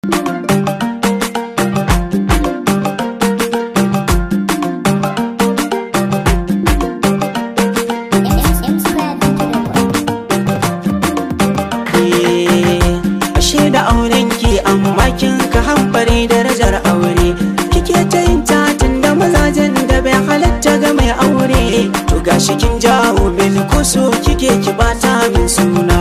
kin ka hambare darajar aure kike ta yin tatin da mazajen da bai halatta ga mai aure to gashi kin jawo min kuso kike ki bata min suna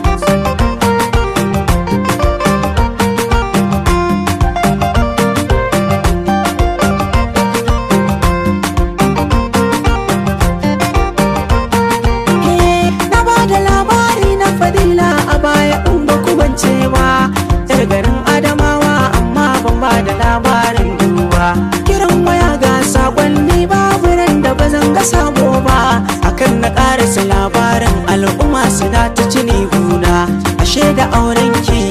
na ba da labari na fadila a baya in ba ku bance ba yar garin adamawa amma ban ba da labarin duba kiran waya ga sakonni babu ran da ba zan ga sabo ba akan na karasa labarin al'umma suna ta cini guna ashe da auren ki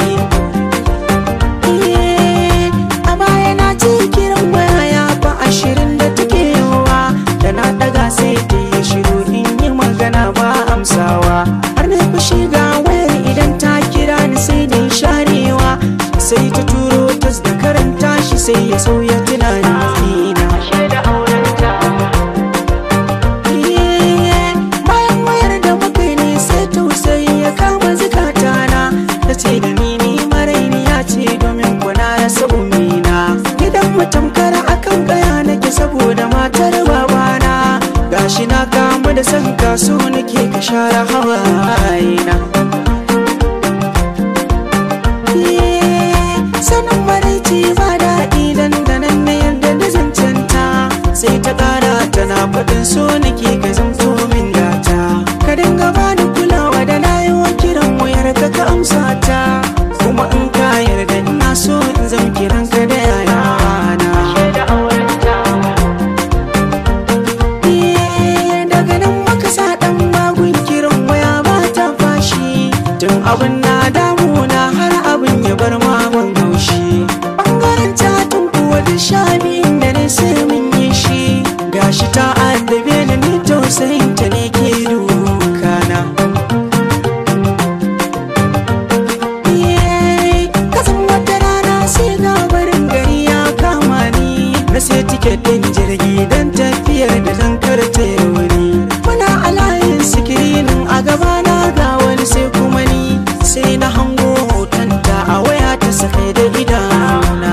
a baya na ci kiran waya ya fa ashirin da take yawa da na daga sai ta yi shiru in yi magana ba amsawa har na fushi ga wayar idan ta kira ni sai da sharewa sai ta turo tas da karanta shi sai ya sauya tunani na bayan wayar da muka yi ne sai tausayi ya kama zukatana ta ce da ni ni maraini ya ce domin kuna rasa umina gidan mutamkar akan gaya nake saboda matar babana gashi na kamu da san kaso nake ka share hawayena sanin maraici ba daɗi dandanan na yarda da zancenta sai ta ƙara tana faɗin so nake ka zamto min gata ka dinga bani kulawa da na yi wa kiran wayar ka ka amsa ta kuma in ka yarda ina so in zam kiran ka da yayana daga nan maka sa ɗan magun kiran waya ba ta fashi tun abin na damuna har abin ya bar magun gaushi ɓangaren catin kuwa da shami da ne sai mun yi shi gashi ta addabe da ni tausayin ta ne ke dukana kasan wata rana sai ga barin gari ya kama ni na sai tiket din jirgi don tafiyar da zan karta wuri muna a layin sikirinin a gabana ga wani sai kuma ni sai na hango hotonta a waya ta sakai da idanuna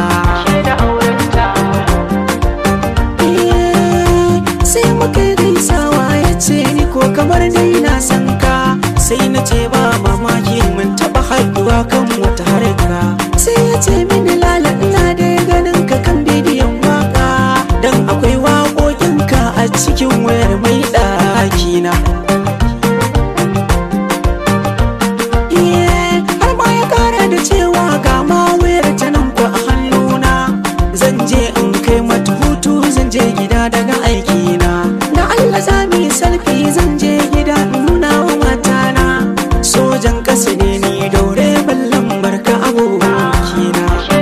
sai muka yi gaisawa ya ce ni ko kamar dai na san ka sai na ce ba mamaki mun taba haɗuwa kan wata harka sai ya ce mini lala ina da ganin ka kan bidiyon waka dan akwai waƙoƙinka a cikin wayar mai ɗakina har ma ya kara da cewa ga ma wayar ta nan ku a hannuna zan je in kai mata hutu zan je gida daga aikina da Allah za mu yi salfi zan je gida in nuna wa matana sojan ƙasa ne ni daure ballan barka abokina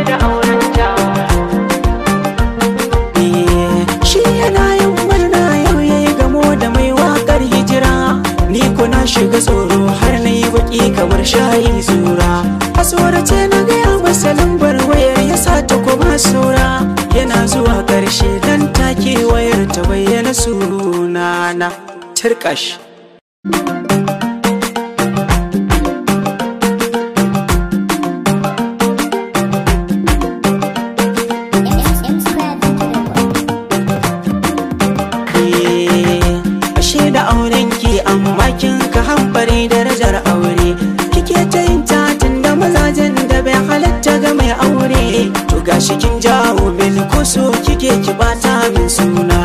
shi yana yin murna yau ya yi gamo da mai waƙar hijira ni kuna shiga tsoro har na yi baki kamar shayi zura a tsorace na gaya masa lambar wayar ya sa ta kuma saura yana zuwa ƙarshe dan take wayar ta bayyana sunana turkash ashe da auren ki amma kin ka hambare darajar aure kike ta yin tatin da mazajen da bai halatta ga mai aure to gashi kin jawo min kuso kike ki bata min suna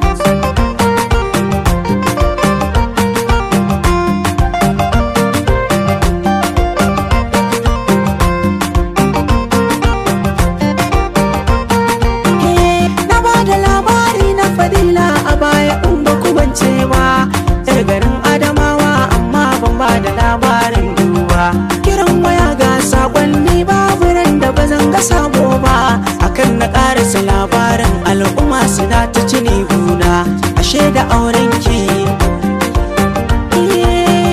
na ba da labari na fadila a baya in ba ku bance ba yar garin adamawa amma ban ba da labarin duba kiran waya ga sakonni babu ran da ba zan ga sabo ba akan na karasa labarin al'umma suna ta cini guna ashe da auren ki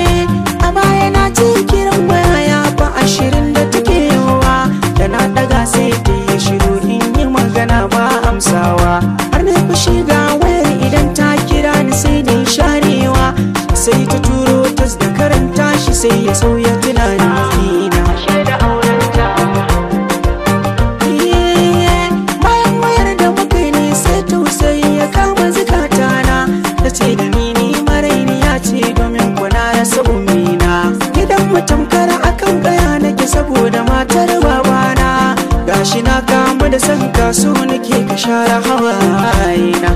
a baya na ci kiran waya ya fa ashirin da take yawa da na daga sai sai ta yi shiru in yi magana ba amsawa har na fushi ga wayar idan ta kira ni sai da sharewa sai ta turo tas da karanta shi sai ya sauya tunani na bayan wayar da muka ne sai tausayi ya kama zukatana ta ce da ni ni maraini ya ce domin kuna rasa umina gidan mutum kara akan gaya nake saboda matar babana gashi na kama da san kaso nake ka share hawayena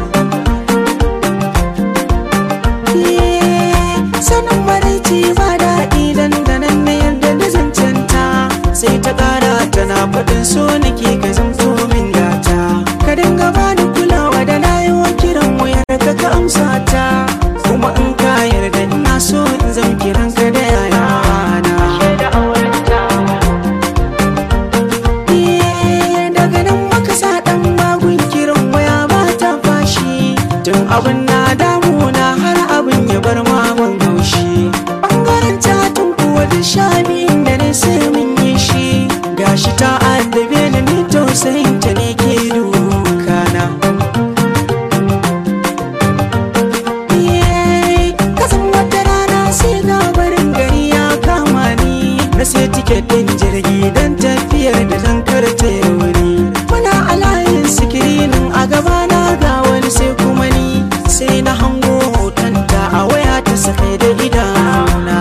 sanin maraici ba daɗi dandanan na yarda da zancenta sai ta ƙara tana faɗin so nake ka zamto min gata ka dinga bani kulawa da na yi wa kiran wayar ka ka amsa ta kuma in ka yarda ina so in zam kiran ka da yayana daga nan maka sa ɗan magun kiran waya ba ta fashi tun abin na damuna har abin ya bar maman haushi ɓangaren tatun kuwa da shami da ne sai mun yi shi gashi ta addabe ni ni tausayin ta ne ke dukana kasan wata rana sai ga barin gari ya kama ni na sai tiket ɗin jirgi don tafiyar da zan karta wuri muna a layin sikirinin a gabana ga wani sai kuma ni sai na hango hotonta a waya ta sakai da idana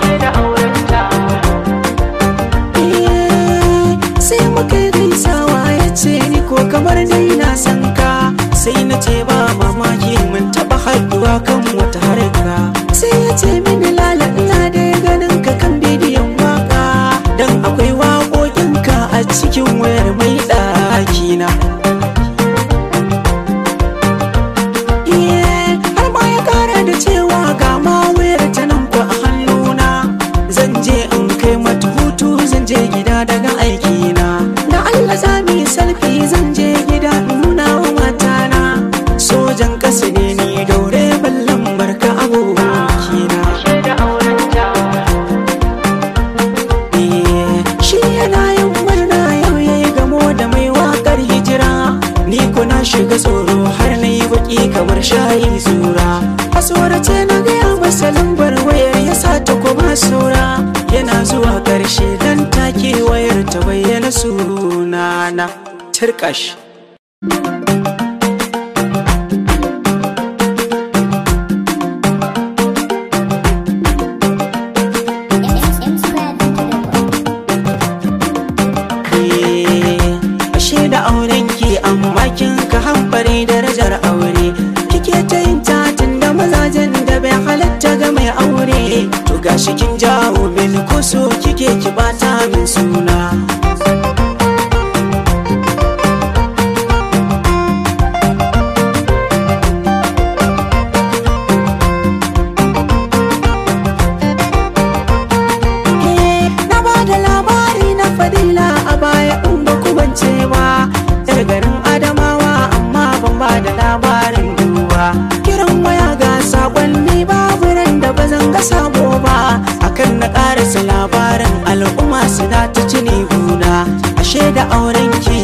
sai muka yi gaisawa ya ce ni ko kamar dai na san ka sai na ce ba mamaki mun taba haɗuwa kan wata harka sai ya ce mini lala ina da ganin ka kan bidiyon waka dan akwai waƙoƙinka a cikin wayar mai ɗakina har ma ya kara da cewa ga ma wayar ta nan ku a hannuna zan je in kai mata hutu zan je gida daga aikina da Allah za mu yi salfi zan je gida in nuna wa matana sojan ƙasa ne ni daure ballan barka abokina shi yana yin murna yau yayi gamo da mai waƙar hijira ni ko na shiga tsoro har na yi baki kamar shayi zura a tsorace na gaya masa lambar wayar ya sa ta kuma sura yana zuwa ƙarshe dan take wayar ta bayyana sunana turkash ashe da auren ki amma kin ka hambare darajar aure kike ta yin tatin da mazajen da bai halatta ga mai aure to gashi kin jawo min kuso kike ki bata min suna na ba da labari na fadila a baya in ba ku bance ba yar garin adamawa amma ban ba da labarin duwa kiran waya ga sakonni babu ran da ba zan ga sabo ba akan na karasa labarin al'umma suna ta cini guna ashe da auren ki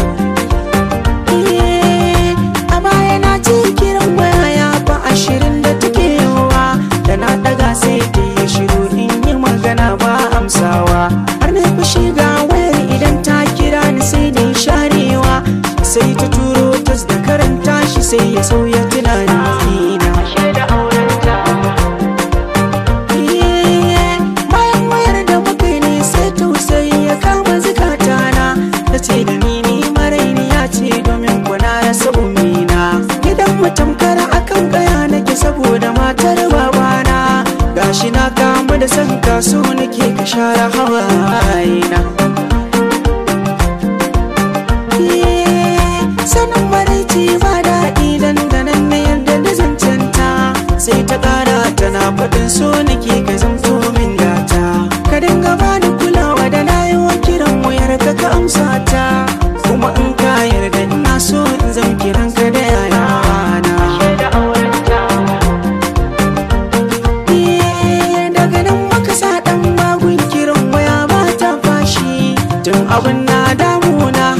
a baya na ci kiran waya ya fa ashirin da take yawa da na daga sai ta yi shiru in yi magana ba amsawa har na fushi ga wayar idan ta kira ni sai da sharewa sai ta turo tas da karanta shi sai ya sauya tunani na bayan wayar da muka ne sai tausayi ya kama zukatana ta ce da ni ni maraini ya ce domin kuna rasa umina gidan mutum kara akan gaya nake saboda matar babana gashi na kama da san kaso nake ka share hawayena sanin maraici ba daɗi dandanan na yarda da zancenta sai ta ƙara tana faɗin so nake ka zamto min gata ka dinga bani kulawa da na yi wa kiran wayar ka ka amsa ta kuma in ka yarda ina so in zam kiran ka da yayana daga nan maka sa ɗan magun kiran waya ba ta fashi tun abin na damuna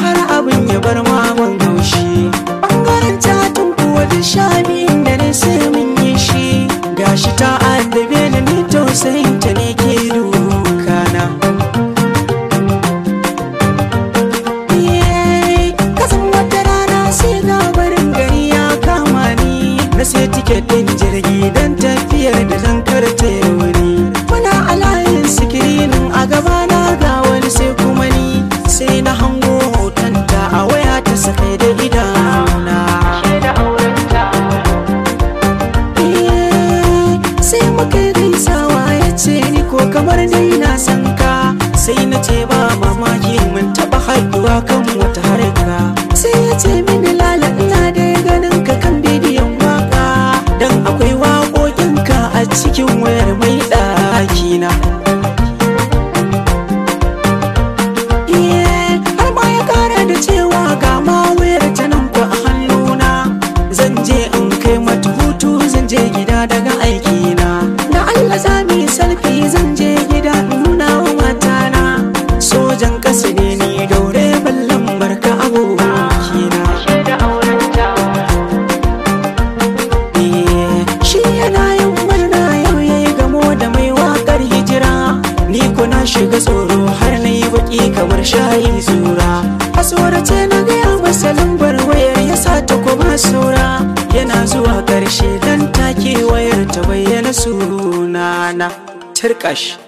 masa kai da idanuna Eh, sai muka yi gaisawa ya ce ni ko kamar dai na san ka sai na ce ba mamaki mun taba haɗuwa kan wata harka sai ya ce mini lala ina da ganin ka kan bidiyon waka dan akwai waƙoƙinka a cikin wayar mai ɗakina Iye, har ma ya kara da cewa ga ma wayar ta nan ku a hannuna zan je in kai mata hutu zan je gida daga aikina da Allah za mu yi salfi zan je gida in nuna wa matana sojan ƙasa ne ni daure ballan barka abokina Eh, shi yana yin murna yau ya yi gamo da mai waƙar hijira ni ko na shiga tsoro har na yi baƙi kamar shayi zura a tsorace na gaya masa lambar wayar ya sa ta kuma saura yana zuwa ƙarshe dan take wayar ta bayyana sunana turkash